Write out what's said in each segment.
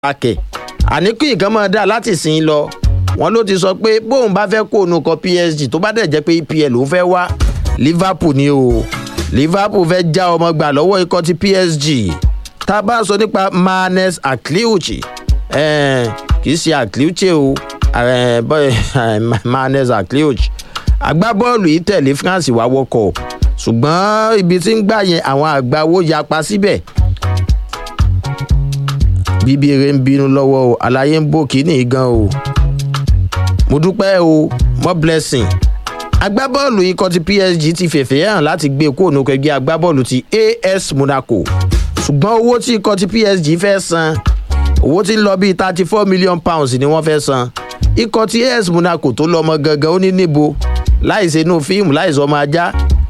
akẹ́ àníkù nǹkan máa dá láti sìn lọ wọn ló ti sọ pé bóun bá fẹ́ kó òun kan psg tó bá dẹ̀ jẹ́ pé epl òun fẹ́ wá liverpool ni o liverpool fẹ́ já ọmọ gbà lọ́wọ́ ikọ̀ ti psg tá a bá sọ nípa manes akliuchi kì í ṣe akliuchi o manes akliuchi agbábọ́ọ̀lù yìí tẹ̀lé france wá wọ́kọ̀ ṣùgbọ́n ibi tí ń gbà yẹn àwọn àgbáwo yapa síbẹ̀ bíbí eré ń bínú lọ́wọ́ o àlàyé ń bò kíní gan o mo dúpẹ́ o more blessing agbábọ́ọ̀lù ikọ̀ ti psg ti fèfè hàn láti gbé kóònù kẹgbẹ́ agbábọ́ọ̀lù ti as monaco ṣùgbọ́n owó tí ikọ̀ ti psg fẹ́ san owó tí ń lọ bíi thirty four million pounds ni wọ́n fẹ́ san ikọ̀ ti as monaco tó lọ́mọ gangan ó ní níbo láìsí inú fíìmù láìsí ọmọ ajá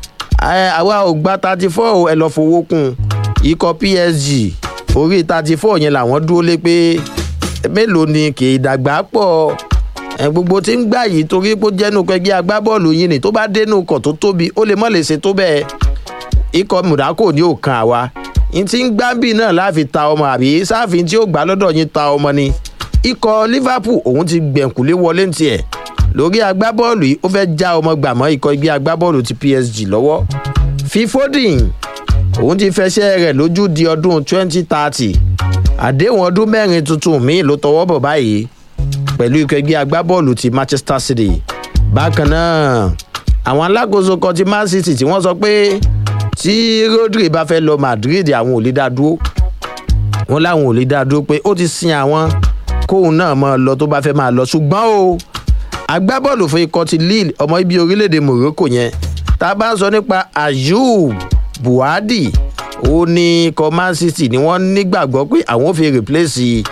àwa ò gba thirty four ẹ lọ fowó kún ikọ̀ psg orí thirty four yẹn làwọn dúró lé pé mélòó ni kì í dàgbà pọ̀ gbogbo tí ń gbà yìí torí pé ó jẹ́nu kẹgbẹ́ agbábọ́ọ̀lù yìí ni tó bá dénú ọkọ̀ tó tóbi ó lè mọ̀ lè ṣe tó bẹ́ẹ̀ ikọ̀ mùdákò ní òkan àwa n ti ń gbábì náà láàfin ta ọmọ àbí sáàfin tí ó gbà lọ́dọ̀ yín ta ọmọ ni ikọ̀ liverpool òun ti gbẹ̀ǹkùlé wọlé ní tiẹ̀ lórí agbábọ́ọ̀lù yìí ó fẹ́ já ọmọ gbàmọ́ ikọ̀ ẹgbẹ́ agbábọ́ọ̀lù ti psg lọ́wọ́ fífódìn òun ti fẹsẹ̀ rẹ̀ lójú di ọdún twenty thirty àdéhùn ọdún mẹ́rin tuntun míì ló tọwọ́ bọ̀ báyìí pẹ̀lú ikọ̀ ẹgbẹ́ agbábọ́ọ̀lù ti manchester city bákan náà àwọn alákòóso kan ti man city tí wọ́n sọ pé tí rodri bá fẹ́ lọ madrid àwọn ò lè dá dúró wọn láwọn ò lè dá dúró pé ó ti sin àwọn kóun náà máa lọ tó bá fẹ́ máa lọ ṣùgbọ́n o agbábọ́ọ̀lù fún ikọ̀ ti lille ọmọ ibi orílẹ̀-èdè morocco yẹn tá a bá ń sọ nípa ayub buhari ó ní ikọ̀ man city ni wọ́n nígbàgbọ́ pé àwọn ò fi replace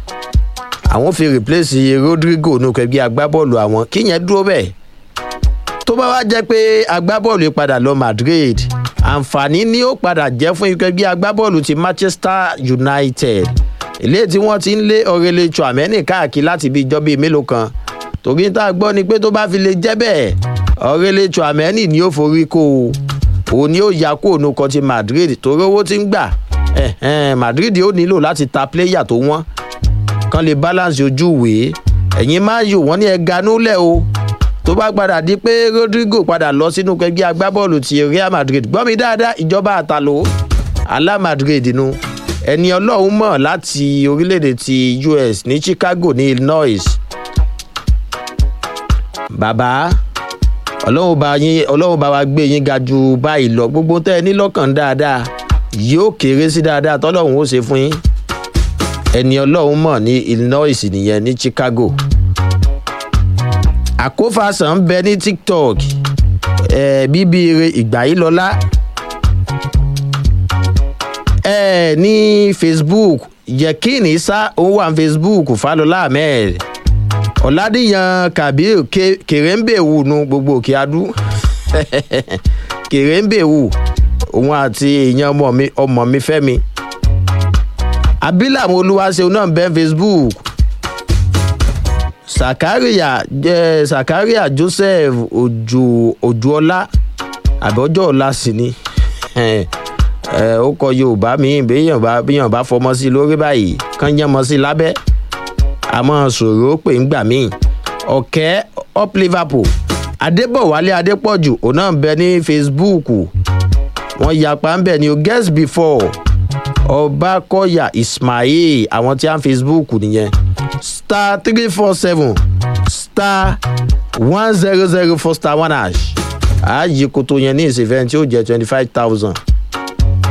àwọn fi replace rodrigo ní kẹgbẹ́ agbábọ́ọ̀lù àwọn kíyẹn dúró bẹ́ẹ̀ tó bá wá jẹ́ pé agbábọ́ọ̀lù padà lọ madrid àǹfààní ni ó padà jẹ́ fún ikẹgbẹ́ agbábọ́ọ̀lù ti manchester united ilé tí wọ́n ti ń lé ọ̀rẹ́lẹ̀ chouameni káàkiri láti bí ìjọba mélòó kan torí tá a gbọ́ ni pé tó bá fi lè jẹ́ bẹ́ẹ̀ ọ̀rẹ́lẹ̀ chouameni ni ó forí kó o òun ni ó ya kó òun kan ti madrid torí owó ti ń gbà madrid ó nílò láti ta pléyà tó wọ́n kan lè balance ojú ìwé ẹ̀yin máa yò wọ́n ní ẹ̀ga núlẹ̀ o tó bá padà di pé rodrigo padà lọ sínú ẹgbẹ́ agbábọ́ọ̀lù ti real madrid gbọ́ mi dáadáa ìjọba àtàló alá madrid nu ẹni ọlọ́run mọ̀ láti orílẹ̀-èdè ti us ní chicago ní illinois bàbá ọlọ́run bá yín ọlọ́run bá wa gbé yín ga ju báyìí lọ gbogbo tẹ́ ẹ ní lọ́kàn dáadáa yóò kéré sí dáadáa tọ́lọ́run ó ṣe fún yín ẹni ọlọ́run mọ̀ ní illinois nìyẹn ní chicago àkófàsàn ń bẹ ní tiktok ẹ bíbí ire ìgbà yìí lọ́lá ẹ ní facebook yẹkíni sá òun wà ní facebook falọlá ahmed ọ̀làdìyàn kabir kèrèǹbèwù nu gbogbo òkè adú kèrèǹbèwù òun àti èèyàn ọmọ mi fẹ́mi abilam olúwaṣeun náà bẹ́ẹ̀ facebook sakaria jẹ́ sakaria joseph ojú ojúọlá àbọ̀jọ́ ọ̀la sì ni ó kọ yorùbá mi béèyàn bá béèyàn bá fọmọ sí lórí báyìí kán yánmọ sí lábẹ́ àmọ́ sòrò pé ń gbà míì ọ̀kẹ́ up liverpool adébọ̀wálé adépọ̀jù òun náà bẹ ní facebook wọ́n yapa ń bẹ̀ ni o guest before ọbakọyà ismail àwọn tí a ń facebook nìyẹn star three four seven star one zero zero four star one hash ààyè koto yẹn ní ìsìnfẹ́ tí ó jẹ́ twenty five thousand